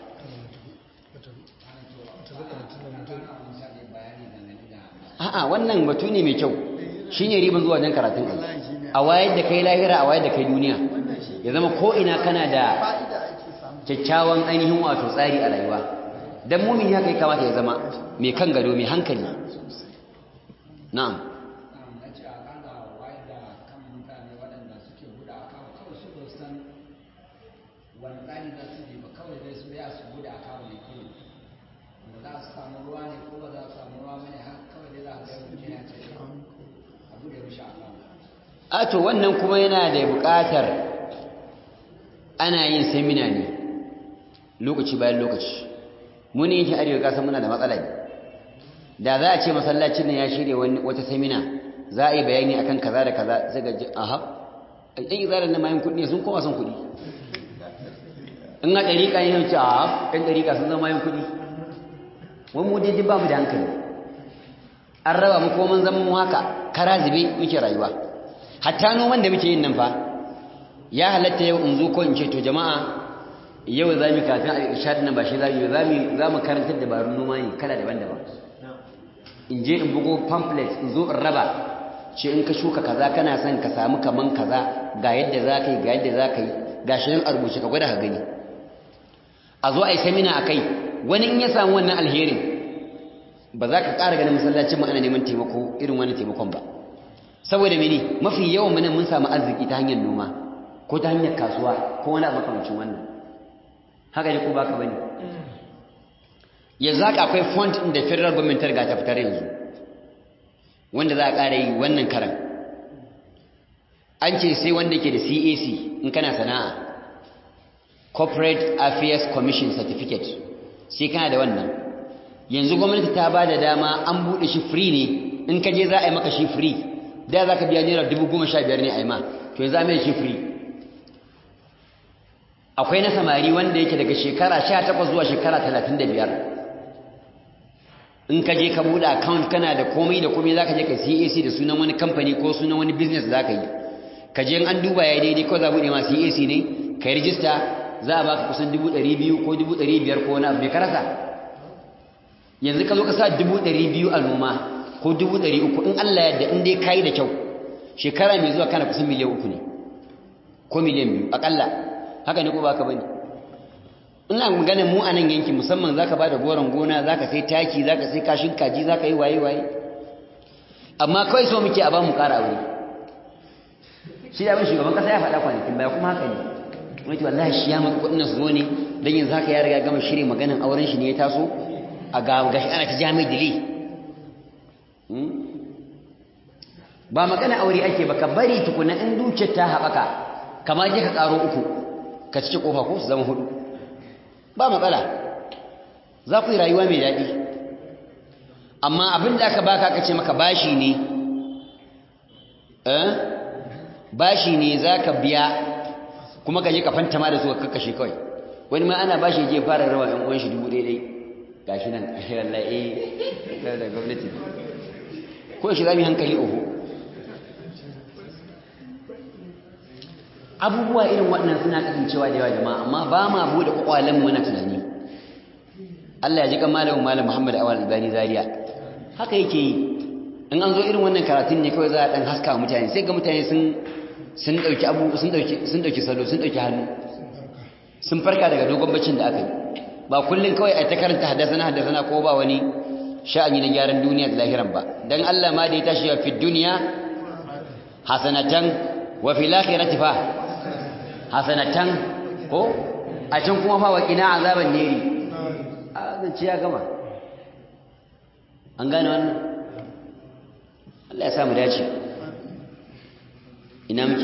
a'a wannan batu ne mai kyau shine riban zuwa dan karatun kai a wayar da kai lahira a wayar da kai duniya ya zama ko ina kana da fa'ida ake samu kyakkyawan ainihin wato tsari a rayuwa dan mumini haka ya kamata ya zama mai kan gado mai hankali na'am na ce a ƙara wayar da kan mutane waɗanda suke buɗe akawu kawai su ba san wani tsari za su bi ba kawai dai su ya su buɗe akawu ne kawai ba za su samu ruwa ne ko ba za su samu ruwa bane haka kawai dai za a to wannan kuma yana da buƙatar ana yin semina ne lokaci bayan lokaci muni yake arewa kasan muna da matsala ne da za a ce masallacin nan ya shirya wata semina za a yi bayani akan kaza da kaza sai ga aha ɗan izalar na mayan kuɗi sun koma son kuɗi in a ɗariƙa ne ce a ɗan ɗariƙa sun zama mayan kuɗi wani mu daidai ba mu da hankali an raba mu ko mun zama mu haka kara zube muke rayuwa hatta noman da muke yin nan fa ya halatta yau in zo ko in ce to jama'a yau za mu kafin a ishad nan ba shi za mu za mu karantar dabarun noma ne kala daban-daban in je in bugo pamphlet in zo in raba ce in ka shuka kaza kana son ka samu kaman kaza ga yadda za ka yi ga yadda za ka yi ga shi nan a rubuce ka gwada ka gani a zo a yi samina a kai wani in ya samu wannan alherin ba za ka ƙara ganin masallacin mu ana neman taimako irin wani taimakon ba saboda mene mafi yawan mu mun samu arziki ta hanyar noma ko ta hanyar kasuwa ko wani abu makamancin wannan haka ne ko baka bane yanzu haka akwai fund din da federal government ta riga ta fitar yanzu wanda za a ƙara yi wannan karan an ce sai wanda ke da CAC in kana sana'a corporate affairs commission certificate sai kana da wannan yanzu gwamnati ta ba da dama an buɗe shi free ne in ka je za a yi maka shi free da za ka biya naira dubu goma sha biyar ne a yi ma to yanzu a mai shi free akwai na samari wanda yake daga shekara sha takwas zuwa shekara talatin da biyar in ka je ka buɗe account kana da komai da komai za ka je ka cac da sunan wani kamfani ko sunan wani business za ka yi ka je an duba ya daidai ko za a buɗe ma cac ne ka yi rijista za a baka kusan dubu ɗari biyu ko dubu ɗari biyar ko wani abu mai karasa yanzu ka zo ka sa dubu ɗari biyu a noma ko dubu ɗari uku in Allah yadda in dai ka yi da kyau shekara mai zuwa kana kusan miliyan uku ne ko miliyan biyu aƙalla haka ne ko baka bane ina maganin mu a nan yankin musamman zaka bada goron gona zaka sai taki zaka sai kashin kaji zaka yi waye waye amma kawai so muke a ba mu ƙara aure shi da abin shugaban kasa ya faɗa kwanakin baya kuma haka ne wani wallahi shi ya maka kuɗin su zo ne dan yanzu haka ya riga gama shirye maganin auren shi ne ya taso a ga gashi ana ta jami'i dili ba magana aure ake ba ka bari tukuna in dukiyar ta haɓaka kamar je ka ƙaro uku ka cike ƙofa ko su zama hudu ba matsala za ku yi rayuwa mai daɗi amma abin da aka baka aka ce maka bashi ne eh bashi ne za ka biya kuma ka je ka fantama da su ka kakkashe kawai wani ma ana bashi je fara rawa ɗan uwan shi dubu ɗaya gashi nan wallahi eh da gwamnati ko shi za mu yi hankali oho abubuwa irin waɗannan suna kasancewa da yawa jama'a amma ba ma bude kwakwalen mu na tunani Allah ya ji kan malamin malam Muhammad Awal Albani Zaria haka yake yi in an zo irin wannan karatun ne kawai za a dan haska mutane sai ga mutane sun sun dauki abu sun dauki sun dauki salo sun dauki hannu sun farka daga dogon baccin da aka yi ba kullun kawai a ta karanta hadasana hadasana ko ba wani sha'ani na gyaran duniya da lahiran ba dan Allah ma da ya tashi fi duniya hasanatan wa fil akhirati fa hasanatan ko a can kuma fa waqina azaban neri a zance ya gama an gane wannan Allah ya samu dace ina muke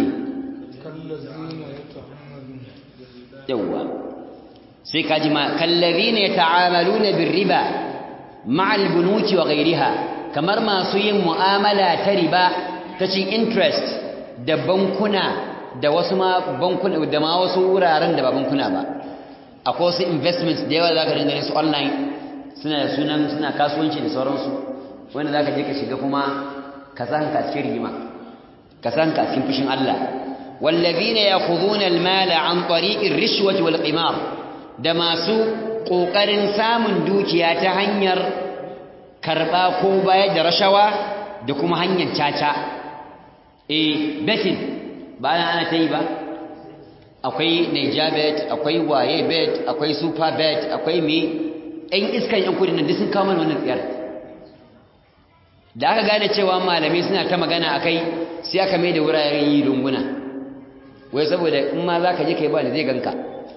yawwa sai kaji ma kallazina yata'amaluna birriba ma'al bunuki wa ghayriha kamar masu yin mu'amala ta riba ta cin interest da bankuna da wasu ma bankuna da ma wasu wuraren da ba bankuna ba akwai wasu investments da yawa zaka dinga su online suna da sunan suna kasuwanci da sauransu wanda zaka je ka shiga kuma ka san ka cikin rigima ka san ka cikin fushin Allah wallazina ya'khudhuna al-mala an tariqir rishwati wal qimar da masu kokarin samun dukiya ta hanyar karba ko bayar da rashawa da kuma hanyar caca eh betting ba ana ta yi ba akwai Niger bet akwai waye bet akwai super bet akwai me ɗan iskan yan kudi nan duk sun kawo mana wannan tsiyar da aka gane cewa malamai suna ta magana akai sai aka mai da wuraren yi runguna wai saboda in ma za ka je kai ba da zai ganka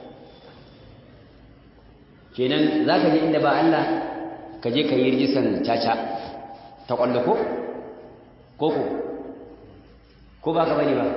kenan za ka je inda ba Allah ka je ka yi rijisan caca ta ƙwallo ko? koko ko ba ka bane ba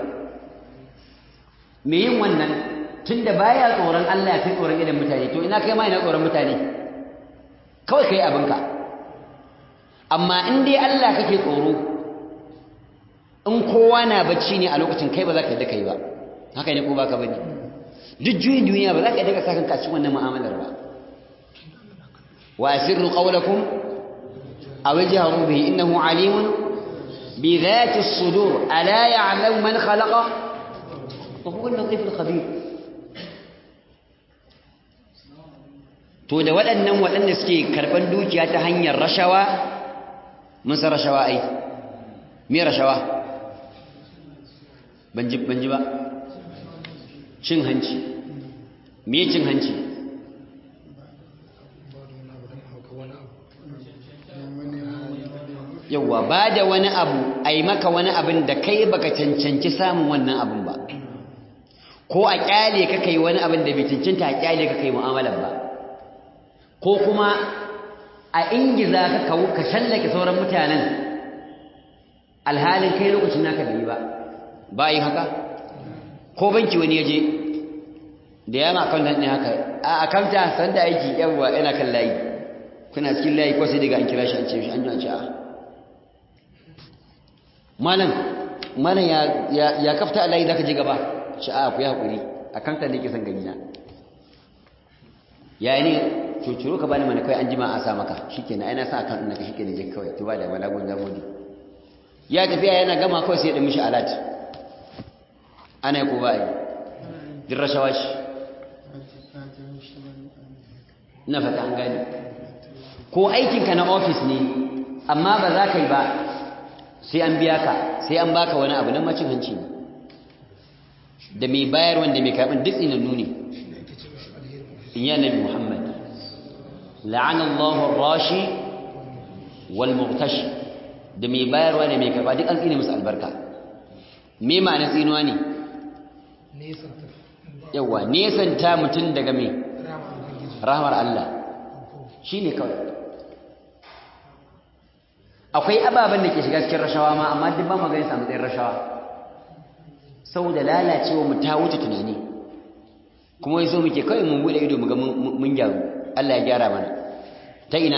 me yin wannan tunda baya tsoron Allah sai tsoron idan mutane to ina kai ma ina tsoron mutane kawai kai abinka amma in dai Allah kake tsoro in kowa na bacci ne a lokacin kai ba za ka yadda kai ba haka ne ko baka bane duk juyin duniya ba za ka yadda ka saka cikin wannan mu'amalar ba wa asirru qawlakum aw jahru bihi innahu alimun bi dhati as-sudur ala ya'lamu man khalaqa wa huwa al-latif al-khabir to da waɗannan waɗanda suke karɓar dukiya ta hanyar rashawa mun san rashawa ai me rashawa ban ji ba cin hanci me cin hanci yauwa ba da wani abu a yi maka wani abin da kai baka cancanci samun wannan abin ba ko a kyale ka kai wani abin da bai cancanta a kyale ka kai mu'amalar ba ko kuma a ingiza ka kawo ka shallake sauran mutanen alhalin kai lokacin naka bai yi ba ba yi haka ko banki wani ya je da ya ma akwai ne haka a akamta san da aiki yawwa yana kan layi kuna cikin layi ko sai daga an kira shi an ce shi an ji an ce a malam malam ya ya kafta a layi zaka je gaba shi a ku yi hakuri akamta ne ke san gani na ya ne cucuru ka bani mana kai an jima a sa maka shikenan ai na sa akan ɗinka shikenan je kawai to ba da wala gun zamodi ya tafiya yana gama kawai sai ya ɗin mishi alat ana yi ko ba yi din rashawa shi na fata an gani ko aikinka na ofis ne amma ba za ka yi ba sai an biya ka sai an baka wani abu nan macin hanci ne da mai bayar wanda mai karɓin duk tsinannu ne in yi annabi muhammad la'anallahu rashi wal muqtashi da mai bayarwa da mai karɓa duk an tsine musu albarka me ma'ana tsinuwa ne yawa nesanta mutum daga mai rahmar Allah shi ne kawai akwai ababen da ke shiga cikin rashawa ma amma duk ba magana samu tsayin rashawa saboda lalacewa mu ta wuce tunani kuma wai so muke kawai mun bude ido mu ga mun gyaru Allah ya gyara mana ta ina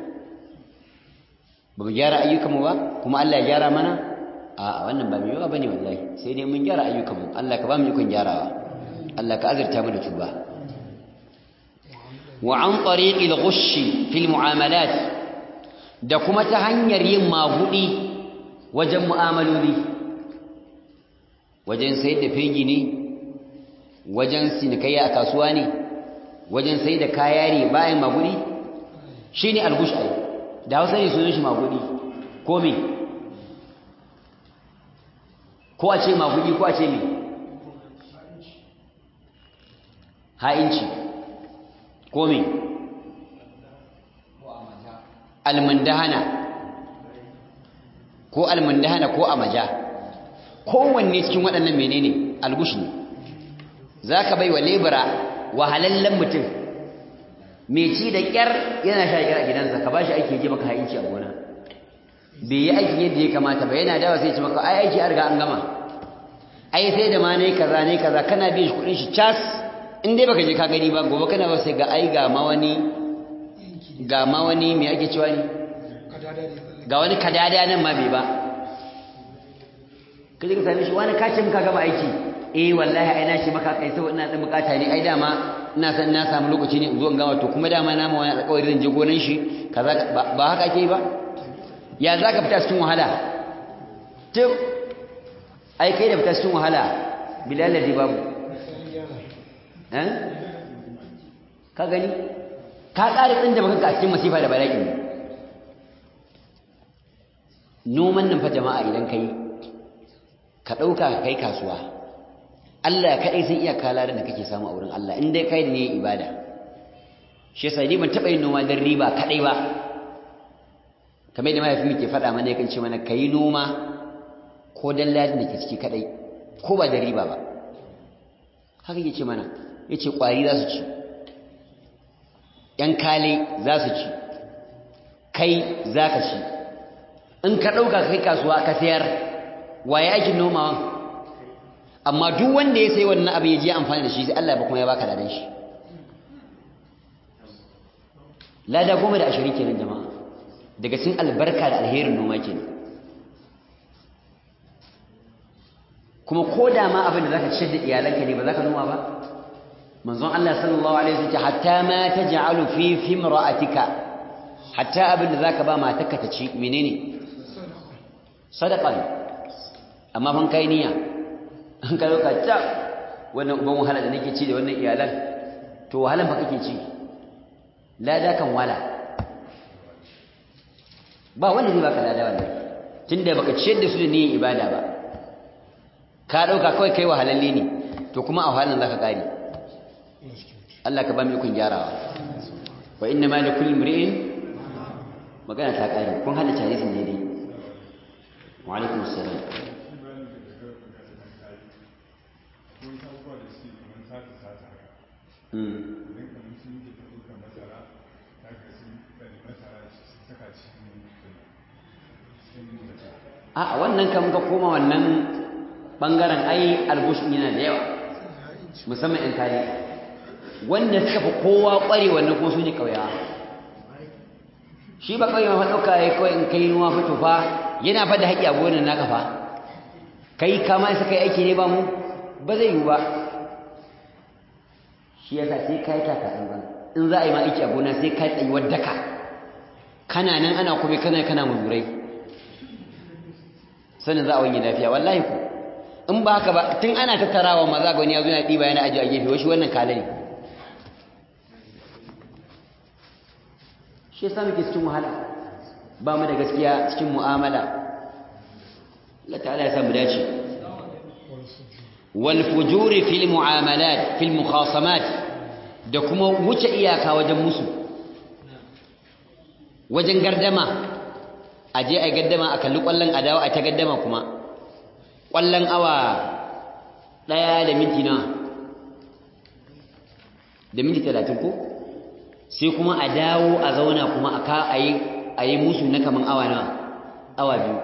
ba mu gyara ayyukanmu ba kuma Allah ya gyara mana a wannan ba mai yawa bane wallahi sai dai mun gyara ayyukanmu Allah ka ba mu ikon gyarawa Allah ka azurta mu da tuba wa an tariqil ghushi fil mu'amalat da kuma ta hanyar yin magudi wajen mu'amaloli wajen sayar da fegi ne wajen sinikayya a kasuwa ne wajen sayar da kaya ne bayan magudi shine algush ai da Hausa ne sunan shi magudi ko me ko a ce magudi ko a ce me ha'inci ko me almundahana ko almundahana ko amaja kowanne cikin waɗannan menene algush ne zaka bai wa lebura wahalallen mutum mai ci da ƙyar yana sha ƙyar a gidansa ka bashi aiki je maka ha'inci a gona bai yi aikin yadda ya kamata ba yana dawa sai ce maka ai aiki a riga an gama ai sai da ma ne kaza ne kaza kana biyan shi kuɗin shi cas in dai baka je ka gani ba gobe kana ba sai ga ai ga ma wani ga ma wani me ake cewa ne ga wani kadada nan ma bai ba kaje ka same shi wani ka ce muka gama aiki eh wallahi ai na shi maka kai saboda ina da bukata ne ai dama ina san na samu lokaci ne in zo in gama to kuma dama na ma wani alƙawari zan je gonan shi kaza ba haka ake yi ba ya za ka fita cikin wahala tun ai kai da fita cikin wahala bilaladi babu ka gani ka ƙari ɗin da baka a cikin masifa da bala'i ne noman nan fa jama'a idan ka yi ka ɗauka ka kai kasuwa Allah kaɗai sun iya kala da kake samu a wurin Allah in dai kai da ne ibada shi yasa ni ban taɓa yin noma don riba kaɗai ba kamar da mahaifin ke faɗa mana yakan ce mana ka yi noma ko don ladin da ke ciki kaɗai ko ba da riba ba haka yake ce mana ya ce ƙwari za su ci ‘yan kale za su ci kai za ka ci in ka ɗauka kai kasuwa ka sayar waye aikin nomawan amma duk wanda ya sai wannan abin ya je amfani da shi sai Allah ba kuma ya baka ladan shi lada goma da ashirin kenan jama'a daga cikin albarka da alherin noma kenan kuma ko da ma abin da zaka ciyar da iyalanka ne ba zaka noma ba manzon Allah sallallahu alaihi wasallam hatta ma taj'alu fi fimra'atika hatta abin da zaka ba matarka ta ci menene sadaqa ne amma fan kai niyya an ka loka ta wannan uban wahala da nake ci da wannan iyalan to wahalan fa kake ci lada kan wala ba wanda zai baka lada wallahi tunda baka ciyar da su da niyyar ibada ba ka dauka kawai kai wahalalle ne to kuma a wahalan zaka kare Allah ka ba mu ikon gyarawa wa inna ma likulli imri'in magana ta kare kun hada hadisin daidai wa alaikum assalam a wannan kan ga koma wannan bangaren ai albushin yana da yawa musamman in kare wanda suka fi kowa kware wannan kuma su ne kauyawa shi ba kauye ma ɗauka ya kawai in kai nuwa fito fa yana fa da haƙƙi a gonar naka fa kai kama su kai aiki ne ba mu ba zai yiwu ba shi yasa sai kai taka tsantsan in za a yi ma aiki a gona sai kai tsayuwar daka kana nan ana kuma kana kana muzurai sanin za a wani lafiya wallahi ku in ba haka ba tun ana tattarawa maza ga wani ya zo yana ɗiba yana ajiye a gefe wasu wannan kala ne shi yasa muke cikin wahala ba mu da gaskiya cikin mu'amala Allah ta'ala ya samu dace wal fujuri fil mu'amalat fil mukhasamat da kuma wuce iyaka wajen musu wajen gardama a je a gaddama a kalli kwallon adawa a ta gaddama kuma kwallon awa ɗaya da minti na da minti talatin ko sai kuma a dawo a zauna kuma a ka a yi musu na kaman awa na awa biyu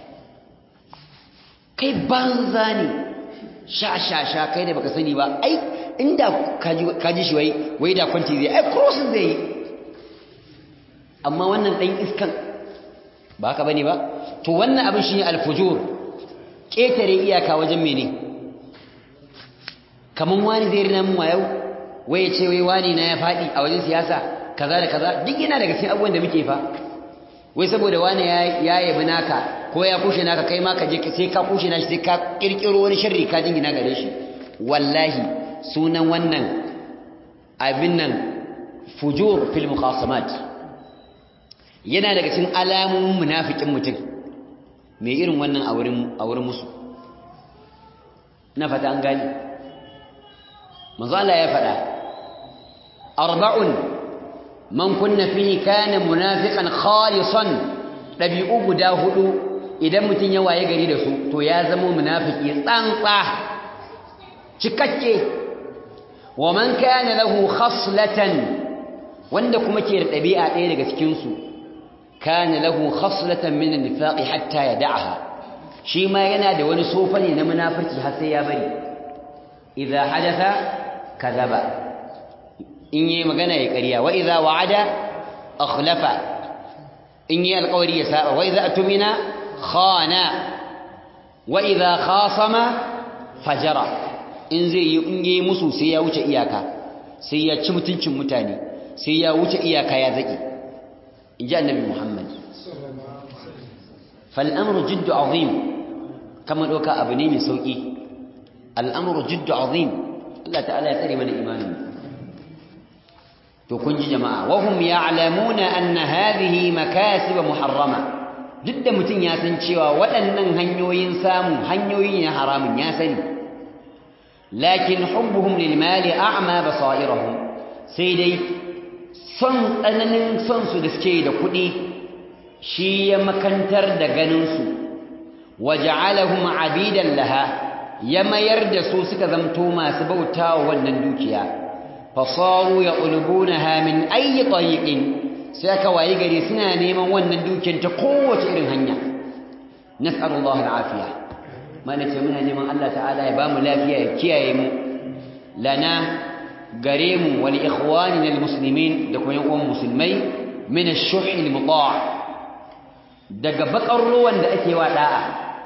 kai banza ne sha sha sha kai da baka sani ba ai inda kaji shi wai wai da kwanci zai ai crossing zai yi amma wannan ɗan iskan ba haka bane ba to wannan abin shi ne alfujur ƙetare iyaka wajen mene kaman wani zai rina mun wayau wai ya ce wai wani na ya faɗi a wajen siyasa kaza da kaza duk yana daga cikin abubuwan da muke fa wai saboda wani ya yabi naka ko ya kushe naka kai ma ka je sai ka kushe nashi sai ka kirkiro wani sharri ka jingina gare shi wallahi sunan wannan abin nan fujur fil muqasamat yana daga cikin alamomin munafikin mutum mai irin wannan a wurin musu na fata an gani manzo Allah ya faɗa arba'un man kunna fihi kana munafiqan khalisan dabi'u guda hudu idan mutum ya waye gari da su to ya zama munafiki tsantsa cikakke wa man kana lahu khaslatan wanda kuma ke da dabi'a ɗaya daga cikin su kana lahu khaslatan min an-nifaqi hatta yad'aha shi ma yana da wani sofa ne na munafiki har sai ya bari idza hadatha kadhaba in yi magana ya ƙarya wa idza wa'ada akhlafa in yi alƙawari ya saba wa idza atumina khana wa idza khasama fajara in zai yi in yi musu sai ya wuce iyaka sai ya ci mutuncin mutane sai ya wuce iyaka ya zaki in ji annabi muhammad فالأمر جد عظيم كما دوكا abu ne mai sauki al'amru jiddu azim Allah ta'ala ya tsare mana imanin to kun ji jama'a wa hum ya'lamuna anna hadhihi makasib muharrama duk da mutun ya san cewa waɗannan hanyoyin samu hanyoyi ne haramun ya sani lakin hubbuhum lil mali a'ma basairahum sai dai son tsananin son su da suke da kuɗi shi ya makantar da ganin su waja'alahum abidan laha ya mayar da su suka zamto masu bautawa wannan dukiya fasaru ya ulbunaha min ayi tariqin sai aka wayi gari suna neman wannan dukiyar ta kowace irin hanya nas'alullahu al'afiya mana ce muna neman Allah ta'ala ya bamu lafiya ya kiyaye mu lana gare mu wal ikhwanina al muslimin da kuma yan uwan musulmai min ash-shuh al muta' daga bakar ruwan da ake wa da'a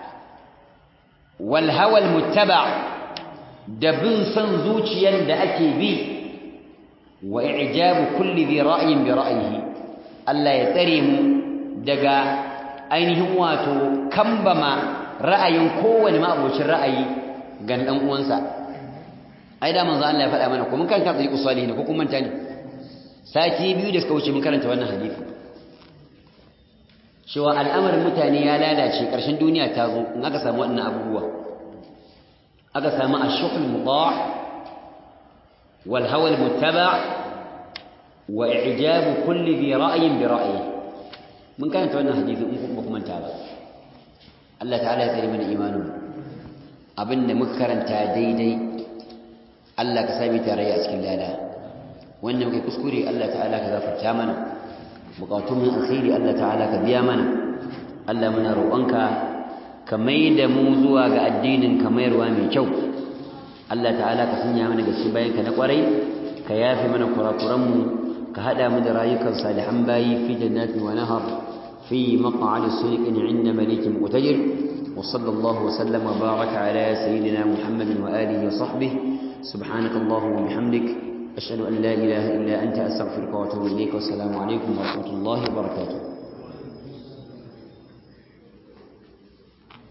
wal hawa al muttaba' da bin san zuciyar da ake bi wa i'jabu kulli dhi ra'yin bi ra'yihi Allah ya tsare mu daga ainihin wato kambama ra'ayin kowane ma'abocin ra'ayi ga dan uwansa ai da manzo Allah ya faɗa mana ko mun karanta tsari usali ne ko kun manta ne sati biyu da suka wuce mun karanta wannan hadisi cewa al'amarin mutane ya lalace ƙarshen duniya ta zo in aka samu wannan abubuwa aka samu ash-shuhl muta' wal hawa al-muttaba' wa i'jab kulli bi ra'yin bi ra'yi mun karanta wannan hadisi in kun ba ku manta ba Allah ta'ala ya tsare mana imanin abinda muka karanta daidai Allah ka sami tarayya a cikin lada wannan muke kuskure Allah ta'ala ka gafarta mana bukatun mu alkhairi Allah ta'ala ka biya mana Allah muna roƙonka ka maida mu zuwa ga addinin ka mayarwa mai kyau Allah ta'ala ka sanya mana gaske bayan ka na kwarai ka yafe mana kurakuran mu ka hada mu da rayukan salihan bayi fi jannatin wa nahar في مقعد صدق عند مليك مقتدر وصلى الله وسلم وبارك على سيدنا محمد وآله وصحبه سبحانك اللهم وبحمدك أشهد أن لا إله إلا أنت أستغفرك وأتوب إليك والسلام عليكم ورحمة الله وبركاته